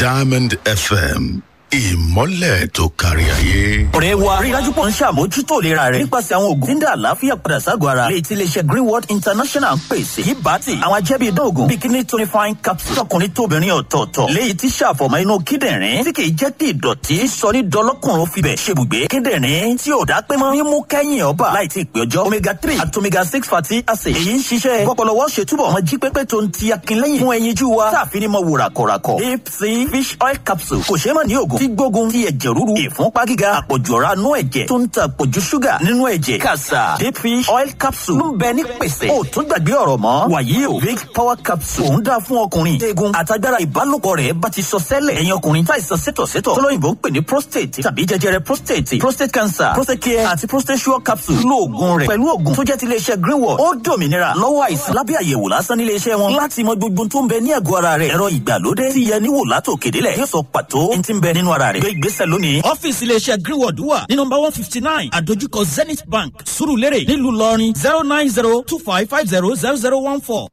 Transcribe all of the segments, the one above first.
diamond fm ìmọ́lẹ̀ tó kárí ayé. ọ̀rẹ́ wa rí i dájú pọ̀ ń ṣàmójútó ìlera rẹ̀ nípasẹ̀ àwọn oògùn tí ń dá àlàáfíà padà ságọ̀ ara lè ti iléeṣẹ́ greenwood international ń pèsè yìí bá ti àwọn ajẹ́bí idán oògùn bíi kidney tonifying capsule tọkùnrin tóbìnrin ọ̀tọ̀ọ̀tọ̀ léyìí tí ṣàfọ̀mọ́ inú kíndìnrín tí kì í jẹ́ kí ìdọ̀tí sọ ní dọlọ́kùnrin fibẹ̀ ṣebùgbé kíndìnrín tí ò dá pé mọ́ mímú kẹ́yìn ọba láì tí ì pé ọjọ́ omega three àti omega six fatty acid èyí ń ṣiṣẹ́ pọpọlọwọ́ ṣe túbọ̀ mọ́ jí pépé tó ń ti akínlẹ́yìn fún ẹyinjú wa táàfin ní mọ́ wò ràkọ̀ràkọ̀ deep sea fish oil capsule kò ṣeé mọ̀ ní oògùn tí gbógun ti ẹ̀jẹ̀ rúru ìfúnpá gíga àpọ̀jù ọ̀rá nú ẹ̀jẹ̀ tó ń ta àpọ̀jù ṣúgà nínú ẹ̀jẹ̀ kàṣà deep fish oil capsule ń bẹ ní pèsè ó tún gbàgbé ọ̀rọ̀ mọ́ wàyí o big power capsule òun dáa fún ọkùnrin eegun àtagbára ìbálòpọ̀ rẹ̀ bá ti sọ sẹ́lẹ̀ ẹ̀yin ọkùnrin táìsàn sétọ̀sétọ̀ tọ́lọ́yìnbó ń pè ní prostate tàbí jẹjẹrẹ prostate prostate cancer prostate care àti prostate sure capsule lo oògùn rẹ̀ pẹ̀lú oògùn tó jẹ́ ti iléeṣẹ́ greenwood ó dòmìnira lọ́wọ́ àìsàn lábẹ́ àyẹ̀wò lásán nílé iṣẹ́ wọn láti mọ gbogbo tó ń bẹ ní àgọ́ ara rẹ̀ ẹ̀rọ ìgbàlódé ti yẹ níwò látò kédélẹ̀ yóò sọ pàtó ní ti ń bẹ nínú ara rẹ̀ gbé ìgbésẹ̀ lónìí. ọ́fíìsì iléeṣẹ́ greenwood wà ní nọmba one fifty nine àdójúkọ zenith bank surulere nílùú lọrin zero nine zero two five five zero zero zero one four.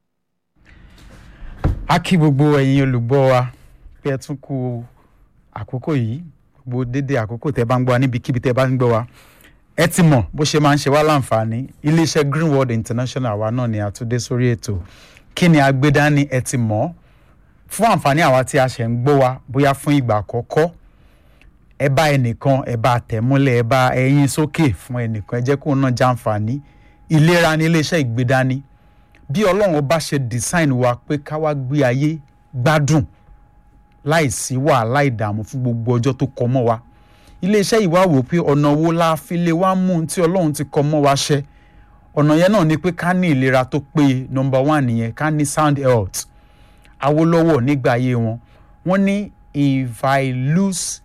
a kí gbogbo ẹ̀yin olùgbọ́ wa pé ẹ tún kú àkókò yìí gbogbo dédé àkókò tẹ́ bá ń gbọ́ wa níbikíbi tẹ́ bá ń gbọ́ wa ẹ ti mọ̀ bó ṣe máa ń ṣe wá láǹfààní iléeṣẹ́ greenwood international wa náà ni àtúndé sórí ètò kí ni agbédání ẹ ti mọ̀ fún àǹfààní àwa tí a ṣẹ̀ ń gbọ́ wa bóyá fún ìgbà àkọ́kọ́ ẹ bá ẹnìkan ẹ bá tẹ̀múlẹ̀ ẹ bá ẹyin sókè fún ẹnìkan ẹ jẹ́ kó náà jàǹfààní ìlera ní iléeṣẹ́ ìgbédání bí ọlọ́run bá ṣe design wa pé ká wá gbé ayé gbádùn láìsí wàhálà ìdààmú fún gbogbo ọjọ́ tó kọ mọ́ wa iléeṣẹ́ ìwà wò pé ọ̀nà wo la fi lè wá mú un tí ọlọ́run ti kọ mọ́ wa ṣẹ ọ̀nà yẹn náà ni pé ká ní ìlera tó péye number one nìyẹn ká ní sound health awolowo nígbà ayé wọn wọ́n ní if i lose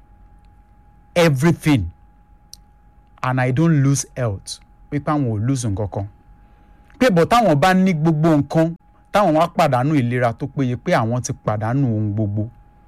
everything and i don't lose health pípé àwọn ò lose nǹkan kan pé bọ̀ táwọn bá ní gbogbo nǹkan táwọn wá pàdánù ìlera tó péye pé àwọn ti pàdánù ohun gbogbo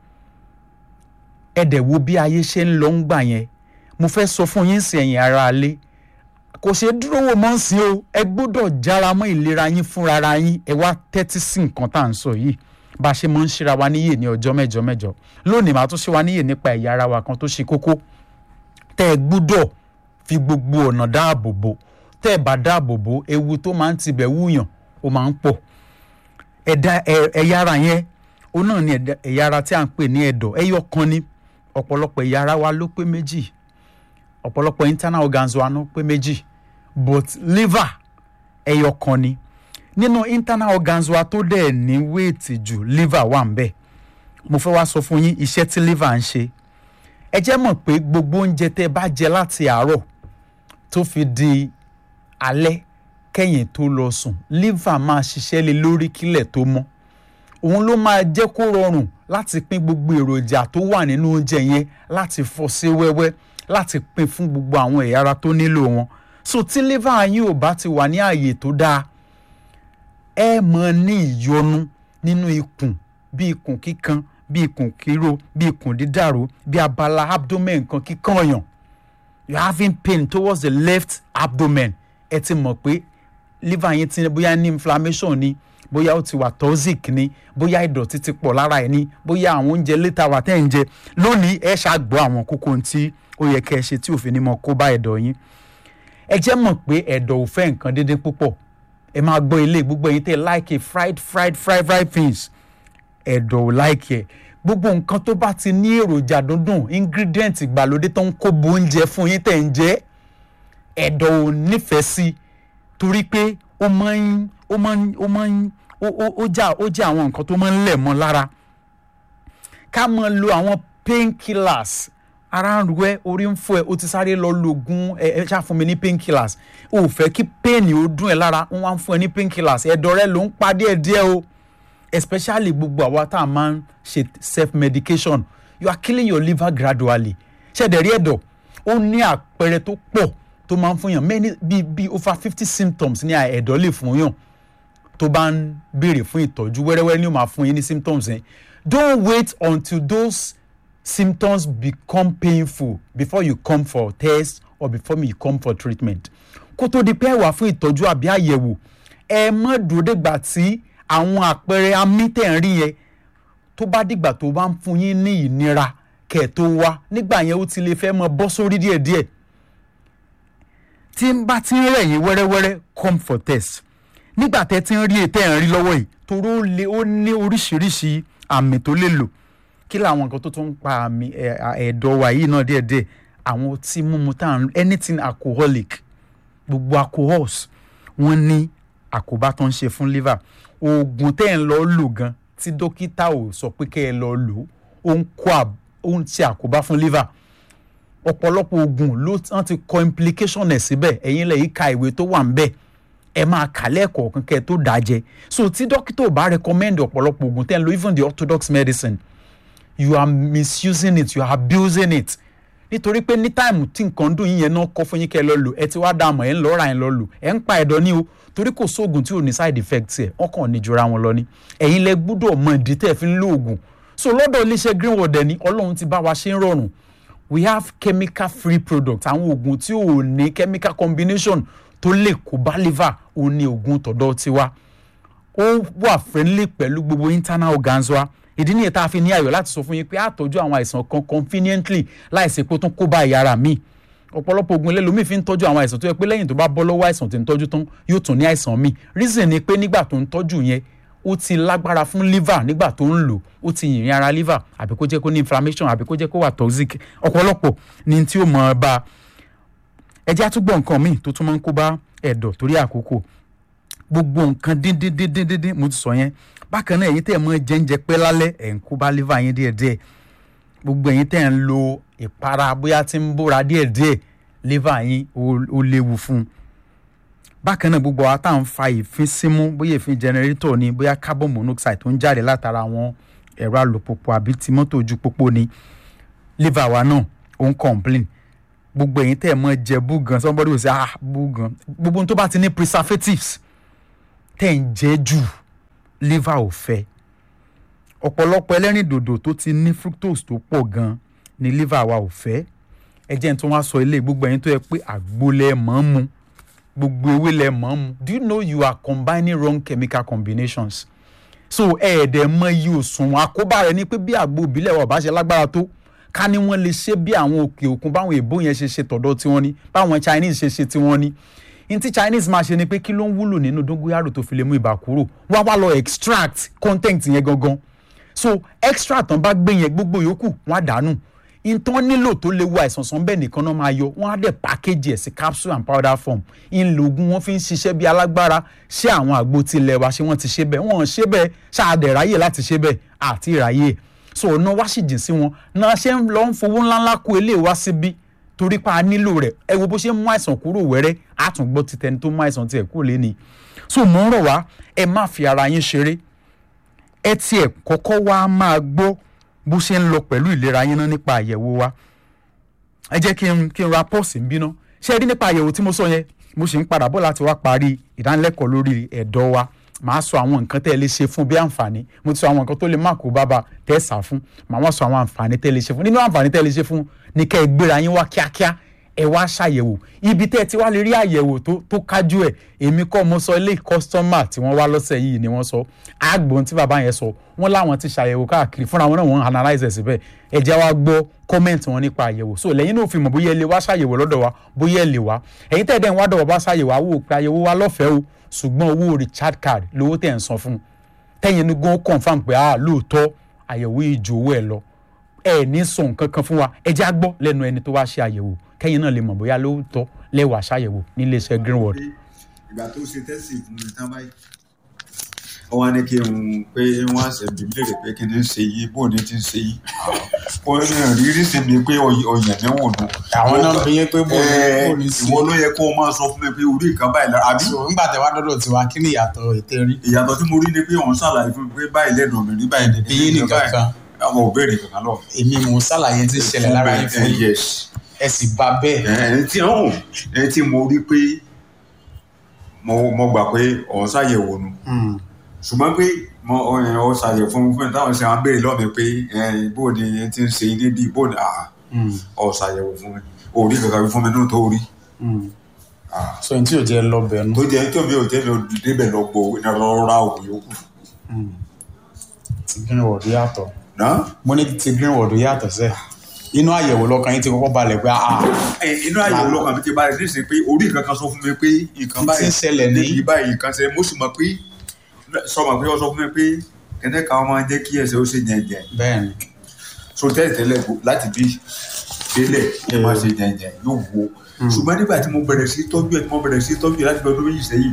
ẹ dẹ̀ wo bí ayé ṣe ń lọ ń gbà yẹn mo fẹ́ sọ fún yín sí ẹ̀yìn ara alé kò ṣeé dúró wò mọ́ sí o ẹ gbọ́dọ̀ jára mọ́ ìlera yín fúnra yín ẹ wá tẹ́tí sí nǹkan tá à ń sọ yìí bá a ṣe mọ́ ń ṣíra wa níyè ní ọjọ́ mẹ́jọ mẹ́jọ lónìí màá tún ṣe wa níyè nípa ẹ̀yà ara wa kan tó ṣe kókó tẹ́ ẹ gbọ́dọ̀ fi gbogbo ọ̀nà dáàbò bò tẹ́ ẹ bá dáàbò bò ewu tó máa ń tibẹ̀ wúyàn ó máa ń pọ̀ ẹ̀dá ẹ̀yà ara yẹn ó náà ní ẹ̀yà ara tí à ń pè ní ẹ̀dọ̀ ẹ̀yọ kan ní ọ̀pọ̀lọpọ̀ ẹ̀yà ara wa ló pé méjì ọ̀pọ̀lọpọ̀ internal organs wa ló pé méjì but liver ẹ̀yọ kan ní nínú internal organs wa tó dẹ̀ ní wéètì jù liver wà ń bẹ̀ mo fẹ́ wá sọ fún yín iṣẹ́ tí liver ń ṣe ẹ jẹ́ mọ̀ pé gbogbo oúnjẹ tẹ́ bá jẹ láti àárọ̀ tó fi di alẹ́ kẹ́yìn tó lọ sùn liver máa ṣiṣẹ́ lé lórí kílẹ̀ tó mọ́ òun ló máa jẹ́ kó rọrùn láti pín gbogbo èròjà tó wà nínú oúnjẹ yẹn láti fọ́ sí wẹ́wẹ́ láti pín fún gbogbo àwọn ẹ̀yà ara tó nílò wọn so tí liver yín ò bá ti wà ní ààyè tó dáa ẹ mọ ní ìyọnu nínú ikùn bí ikùn kíkan bí ikùn kíro bí ikùn dídàrú bí abala abdomen kan kíkan ọyàn you having pain towards the left abdomen ẹ ti mọ̀ pé liver yín ti bóyá ní inflammation ni bóyá ó ti wà toxic ni bóyá ìdọ̀tí ti pọ̀ lára ẹ̀ ni bóyá àwọn oúnjẹ létà wà tẹ́ ń jẹ lónìí ẹ ṣàgbọ́ àwọn kókó tí ó yẹ kẹ́ ẹ ṣe tí òfin ni mo kó bá ẹ̀dọ̀ yín ẹ jẹ́ mọ̀ pé ẹ̀dọ̀ ò fẹ́ nǹkan déédéé púpọ̀ ẹ máa gbọ́ ilé gbogbo ẹ̀yin tẹ́ like fried fried fried fried things ẹ̀dọ̀ ò like ẹ̀ gbogbo nǹkan tó bá ti ní èròjà dúndùn ingredient ìgbàlódé tó ń kó bo oúnjẹ fún yín tẹ̀ ń jẹ ẹ̀dọ̀ ò nífẹ̀ẹ́ sí torí pé ó máa ń ó máa ń ó máa ń ó já ó já àwọn nǹkan tó máa ń lẹ̀ mọ́ lára ká máa lo àwọn painkillers ara ń ru ẹ orí ń fọ ẹ o ti sáré lọ lo oògùn ẹ ẹ ṣáà fún mi ní painkillers o ò fẹ́ kí pain ó dún ẹ lára wọ́n wá ń fún ẹ ní painkillers ẹ̀dọ̀ rẹ ló ń pa díẹ̀ díẹ̀ o especially gbogbo àwa tá a máa ń ṣe self medication you are killing your liver gradually ṣẹ̀dẹ̀ rí ẹ̀dọ̀ ó ní àpẹẹrẹ tó pọ̀ tó máa ń fún yàn many bíi bíi over fifty symptoms ní ẹ̀dọ̀ lè fún yàn tó bá ń béèrè fún ìtọ́jú wẹ́rẹ́wẹ́rẹ́ ni ó máa fún yín ní symptoms yẹn don't wait until those symptoms become painful before you come for test or before you come for treatment kó tó di pé ẹ wà fún ìtọ́jú àbí àyẹ̀wò ẹ má dúró dègbà tí àwọn àpẹẹrẹ amí tẹ̀ ń rí yẹn tó bá dìgbà tó bá ń fún yín ní ìnira kẹ́ ẹ̀ tó wá nígbà yẹn ó ti lè fẹ́ mọ bọ́ sórí díẹ̀díẹ̀ tí ń bá ti ń rẹ̀ yín wẹ́rẹ́wẹ́rẹ́ come for test nígbà tẹ́ ti ń rí ètò ẹ̀ ń rí lọ́wọ́ yìí torí ó lè ó ní oríṣiríṣi àmì tó lè lò kí làwọn nǹkan tó tún ń pa àmì ẹ̀, à, ẹ̀dọ̀ wa yìí náà díẹ̀díẹ̀ àwọn ọtí mímu tá à ń anything alcoholic gbogbo alcohols wọ́n ní àkóbá tó ń ṣe fún liver oògùn tẹ́ ẹ̀ ń lọ lò gan tí dókítà ò sọ pé kẹ́ ẹ lọ lò ó ń kó à- ó ń ṣe àkóbá fún liver ọ̀pọ̀lọpọ̀ oògùn ló wọ́n ti kọ implication ẹ̀ síbẹ̀ ẹ̀yin lẹ̀ yìí ka ìwé tó wà ń bẹ̀ ẹ máa kà lẹ́ẹ̀kọ̀ọ̀kan kẹ́ ẹ tó dájẹ́ so tí dókítà ò bá recommend ọ̀pọ̀lọpọ̀ oògùn tẹ́ ẹ ń lo even the orthodox medicine you are misusing it you are abusing it nítorí pé ní táìmù tí nǹkan dùn yín yẹn náà kọ́ fún yín kẹ́ ẹ lọ lò ẹ ti wá dá àmọ̀ ẹ ń lọ ra ẹ lọ lò ẹ ń pa ẹ̀dọ̀ ní o torí kò sóògùn tí ò ní side effect ẹ̀ wọ́n kàn ní jura wọn lọ ní ẹ̀yin lẹ gbúdọ̀ mọ ìdí tẹ́ ẹ fi ń lo oògùn so lọ́dọ̀ iléeṣẹ́ greenwood ẹ̀ ní ọlọ́run ti bá wa ṣe ń rọrùn we have chemical free products àwọn oògùn tí ò ní chemical combination tó lè kó bá liver òun ni oògùn tọ̀dọ̀ tiwa ó wà friendly pẹ̀lú gbogbo internal organs wa ìdí nìyẹn tá a fi ní ayọ̀ láti sọ fún yín pé àtọ́jú àwọn àìsàn kan conveniently láìsí pé ó tún kó bá ẹ̀yà ara mi ọ̀pọ̀lọpọ̀ oògùn ilé lomi fi ń tọ́jú àwọn àìsàn tó yẹ pé lẹ́yìn tó bá bọ́ lọ́wọ́ àìsàn tó ń tọ́jú tán yóò tún ní àìsàn mi reason ni pé nígbà tó ń tọ́jú yẹn ó ti lágbára fún liver nígbà tó ń lò ó ti yìnrìn ara liver àbí kó jẹ́ kó ní inflammation àbí kó jẹ́ kó wà toxic ọ̀pọ̀lọpọ̀ ni tí ó mọ̀ ọ́ bá a ẹ jẹ́ àtúgbọ̀ nǹkan míì tó tún máa ń kó bá ẹ̀dọ̀ torí àkókò gbogbo nǹkan díndíndíndíndín mo ti sọ yẹn bákan náà ẹ̀yin tẹ́ ẹ̀ mọ́ jẹ́ńjẹ pẹ́ lálẹ́ ẹ̀ ń kó bá liver yín díẹ̀díẹ̀ gbogbo ẹ̀yin tẹ́ ẹ̀ ń lo ìpara bóyá tí ń bóra díẹ̀díẹ̀ liver yín ó- ó léwu fún un bákan náà gbogbo àwọn tá à ń fa ìfín símú bóyá ìfín jẹnẹrétọ̀ ni bóyá carbon monoxide tó ń jáde látara àwọn ẹ̀rọ alùpùpù àbí ti mọ́tò ojú pópó ni liver wa náà ó ń complain gbogbo ẹ̀yin tẹ́ ẹ̀ mọ́ jẹ búgan somebody will say ah búgan gbogbo ohun tó bá ti ní preservatives tẹ́ ẹ̀ ń jẹ jù liver ò fẹ́ ọ̀pọ̀lọpọ̀ ẹlẹ́rìndòdò tó ti ní fructose tó pọ̀ gan ni liver wa ò fẹ́ ẹ jẹ́ n tó wá sọ ilé gbogbo ẹ̀yin tó yẹ pé àgbo lẹ mọ̀ ń mu gbogbo ewé lẹ mọ̀ ń mu do you know you are combining wrong chemical combinations so ẹ̀ẹ́dẹ̀ mọ iye òṣùwọ̀n àkóbá rẹ̀ ni pé bí àgbo ìbílẹ̀ wa ò bá ṣe lágbára tó ká ní wọ́n lè ṣe bí àwọn òkè òkun báwọn èbó yẹn ṣe ṣe tọ̀dọ̀ tiwọn ni báwọn Chinese ṣe ṣe tiwọn ni n tí Chinese máa ṣe ni pé kí ló ń wúlò nínú dóngóyàrò tó fi lè mú ibà kúrò wọ́n á wá lọ extract content yẹn gangan so extra tán bá gbé yẹn gbogbo yòókù wọ́n á dànù ìtàn nílò tó lè wo àìsàn sàn bẹ́ẹ̀ nìkan náà máa yọ wọ́n á dẹ̀ package ẹ̀ sí capsule and powder form ìlògùn wọn fi ń ṣiṣẹ́ bí alágbára ṣé àwọn àgbo tilẹ̀ wa ṣé wọ́n ti ṣe bẹ́ẹ̀ wọ́n ṣe bẹ́ẹ̀ ṣáàdẹ̀ ráyè láti ṣe bẹ́ẹ̀ àti ìráyè so ọ̀nà wá sì jìn sí wọn náà ṣe ń lọ ń fowó ńláńlá kó eléyìí wá síbí torí pa á nílò rẹ̀ ẹ wo bó ṣe ń mú àìsàn kúrò wẹ́rẹ́ á tún gbọ́ ti tẹni tó mú àìsàn tiẹ̀ kúrò lé ni so mò ń rọ̀ wá ẹ má fi ara yín ṣeré ẹ tiẹ̀ kọ́kọ́ wá máa gbọ́ bó ṣe ń lọ pẹ̀lú ìlera yín náà nípa àyẹ̀wò wa ẹ jẹ́ kí n kí n ra pọ́ọ̀sì ń bínú ṣé ẹ rí nípa àyẹ̀wò tí mo sọ yẹn mo sì ń padà bọ̀ láti wá parí ìdánilẹ́kọ̀ọ́ lórí ẹ̀dọ̀ wa màá sọ àwọn nǹkan tẹ́ ẹ lè ṣe fún bí àǹfààní mo ti sọ àwọn nǹkan tó lè má kó bábà tẹ́ ẹ sà fún màá wá sọ àwọn àǹfààní tẹ́ ẹ lè ṣe fún nínú àǹfààní tẹ́ ẹ lè ṣe fún ní kẹ́ ẹ gbéra yín wá kíákíá ẹ wá ṣàyẹ̀wò ibi tẹ́ ẹ ti wá lè rí àyẹ̀wò tó tó kájú ẹ̀ èmi kọ́ mo sọ ilé kọ́sítọ́mà tí wọ́n wá lọ́sẹ̀ yìí ni wọ́n sọ àgbọ̀n tí bàbá yẹn sọ wọ́n láwọn ti ṣàyẹ̀wò káàkiri fúnra wọn náà wọ́n analyse ẹ̀ síbẹ̀ ẹ jẹ́ wá gbọ́ kọ́mẹ̀ntì wọn nípa àyẹ̀wò so lẹ́yìn náà fi mọ̀ bóyá ẹ lè wá ṣàyẹ̀wò lọ́dọ̀ wa bóyá ẹ lè wá ẹ̀yin tẹ́ ẹ̀ dẹ́n wá dọ̀ wá bá ṣàyẹ̀wò àwò pé àyẹ̀wò wa lọ́fẹ̀ẹ́ o ṣùgbọ́n owó richard card lówó tẹ̀ ń san fún un tẹ́yìn ní gan confam pé ah lóòótọ́ àyẹ̀wò yìí ju owó ẹ̀ lọ ẹ ní sọ nǹkan kan fún wa ẹ já gbọ́ lẹ́nu ẹni tó wá ṣe àyẹ̀wò kẹ́yìn náà lè mọ̀ bóyá lóòótọ́ lẹ́wà ṣàyẹ̀wò níléeṣẹ́ greenwood. ìgbà tó ṣe tẹ́sì fún mi tán báyìí ó wá ní kí n pé wọ́n á ṣe bí léèrè pé kí ni ń ṣe yìí bó ni ti ń ṣe yìí ó ní rírí sí mi pé ọyàn ní wò nù. àwọn náà fi yín pé bó ni Ẹ, bó ni sí ìwọ ló yẹ kó o máa sọ fún mi pé orí nǹkan báyìí lára àbí so nígbà tẹ wá dọ́dọ̀ tiwa kí ni ìyàtọ̀ ètè rí ìyàtọ̀ tí mo rí ni pé òun ṣàlàyé fún mi pé báyìí lẹ́nu mi rí báyìí nìkan Èyí nìkan kan. àwọn ò béèrè kankan lọ. èmi mò ń ṣàlàyé tí ń ṣẹlẹ̀ lára yín fún Ẹ, yín yes ẹ sì bá bẹ́ẹ̀ ẹni tí ọ̀hún ẹni tí mo rí pé mo mo gbà pé òun ṣàyẹ̀wò nu Hmm. ṣùgbọ́n pé mo ọ̀yàn ọ̀ ṣàyẹ̀wò fún fún mi táwọn ṣe àwọn béèrè lọ́ọ̀ mi pé ẹ, bó ni ẹ ti ń ṣe ilé bíi bó ni àà Hmm. ọ̀ ṣàyẹ̀wò fún mi òórí kankan fún mi náà tó rí Hmm. Ah. so n tí ò jẹ́ lọ́bẹ̀ nù tó jẹ́ tó mi ò jẹ́ mi ò débẹ̀ lọ gbọ́ lọ ra òògùn yòókù ti greenwood yàtọ̀ náà mo ní ti greenwood yàtọ̀ sẹ́ inú àyẹ̀wò lọ́kàn yín ti kọ́kọ́ balẹ̀ pé ah ẹ inú àyẹ̀wò lọ́kàn mi ti bá rẹ̀ ní ìsìn pé orí nǹkan kan sọ fún mi pé nǹkan Tí báyìí ń ṣẹlẹ̀ ní- níbi báyìí nǹkan ṣẹlẹ̀ mo sì mọ̀ pé sọ ma pé ó sọ fún mi pé kẹ́tẹ́ kan máa ń jẹ́ kí ẹsẹ̀ ó ṣe jẹ̀jẹ̀ bẹ́ẹ̀ ni so tẹ́lẹ̀ tẹ́lẹ̀ kò- láti bí délẹ̀ ẹ máa ṣe jẹ̀jẹ̀ yóò wo ṣùgbọ́n nígbà tí mo bẹ̀rẹ̀ sí tọ́jú ẹ̀ tí mo bẹ̀rẹ̀ sí tọ́jú ẹ̀ láti bí ọdún méjì sẹ́yìn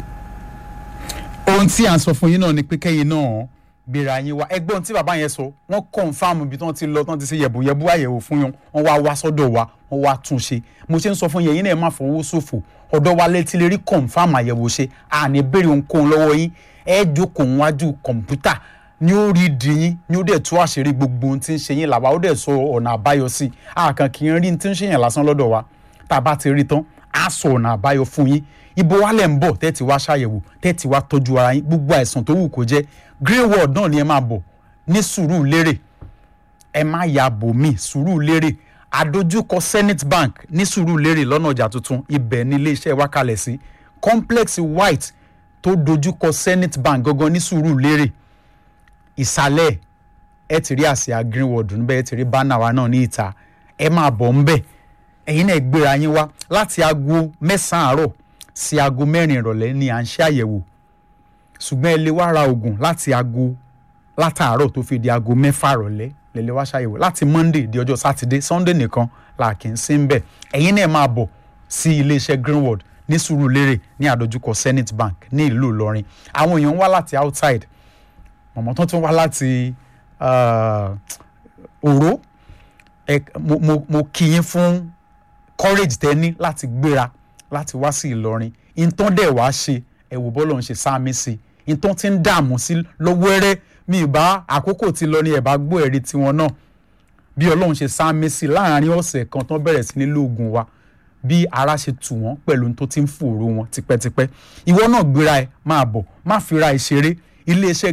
ohun tí à ń sọ fún yín náà ni pé kẹ́yìn náà gbéra yín wá ẹgbọ́n tí bàbá yẹn sọ wọ́n kọ̀ǹfàmù ibi tí wọ́n ti lọ tí wọ́n ti ṣe yẹ̀bùyẹ̀bù àyẹ̀wò fún yín wọ́n wá wá sọ́dọ̀ wa wọ́n wá tún ṣe mo ṣe ń sọ fún yín ẹ̀yin náà ẹ má fọwọ́ ṣòfò ọ̀dọ̀ wa létí lè rí kọ̀ǹfàmù àyẹ̀wò ṣe àní béèrè ohunkóhun lọ́wọ́ yín ẹ jókòó wájú kọ̀ǹpútà ní ó rí di yín ní ó dẹ̀ tú àṣírí gbogbo ohun tí ń ṣe yín làwa ó dẹ̀ sọ ọ̀nà àbáyọ sí i àkàn kì í rí ohun tí ń ṣe yín lásán lọ́dọ̀ wa tá a bá ti rí tán á sọ ọ̀nà àbáyọ fún yín ibo wa lẹ̀ ń bọ̀ tẹ́tí wá ṣàyẹ̀wò tẹ́tí wá tọ́jú ara yín gbogbo àìsàn tó wù kó jẹ́ greenwood náà ni ẹ máa bọ̀ ní sùúrù lérè ẹ má ya bò mí sùúrù lérè àdójúkọ senate bank ní sùúrù lérè lọ́nà ọjà tuntun ibẹ̀ ní iléeṣẹ́ wa kalẹ̀ sí complex white tó dojúkọ senate bank gangan ní sùúrù lérè ìsàlẹ̀ ẹ ti rí àsíá greenwood níbẹ̀ ẹ ti rí bánà wa náà ní ìta ẹ máa bọ̀ ńbẹ̀ ẹ̀yin náà gbéra yín wá láti aago mẹ́sàn-án àárọ̀ sí aago mẹ́rin ìrọ̀lẹ́ ni à ń ṣe àyẹ̀wò ṣùgbọ́n ẹ lè wá ra oògùn láti aago látàárọ̀ tó fi di aago mẹ́fà rọ̀lẹ́ lẹ́lẹ́ wá ṣàyẹ̀wò láti monday di ọjọ́ sátidé sunday nìkan là kì í sí ń bẹ̀ ẹ̀yin náà máa bọ̀ sí iléeṣẹ́ greenwood ní sùúrùlérè ní àdójúkọ senate bank ní ìlú ìlọrin àwọn èèyàn wá láti outside mọ̀mọ́ tó tún wá láti ah, òró ẹ mo mo mo kí yín fún courage tẹ ní láti gbéra láti wá sí ìlọrin ìtàn dẹ̀ wá ṣe ẹ wò bọ́lọ̀ ń ṣe sáàmì sí i ìtàn ti ń dààmú sí lọ́wọ́rẹ́ mi ì bá àkókò ti lọ ní ẹ̀ bá gbọ́ ẹ̀rí tiwọn náà bí ọlọ́run ṣe sáàmì sí i láàrin ọ̀sẹ̀ kan tán bẹ̀rẹ̀ sí ní lóògùn wa bí ara ṣe tù wọ́n pẹ̀lú ohun tó ti ń fòrò wọn tipẹ́tipẹ́ ìwọ náà gbéra ẹ máa bọ̀ má fira ẹ ṣeré iléeṣẹ́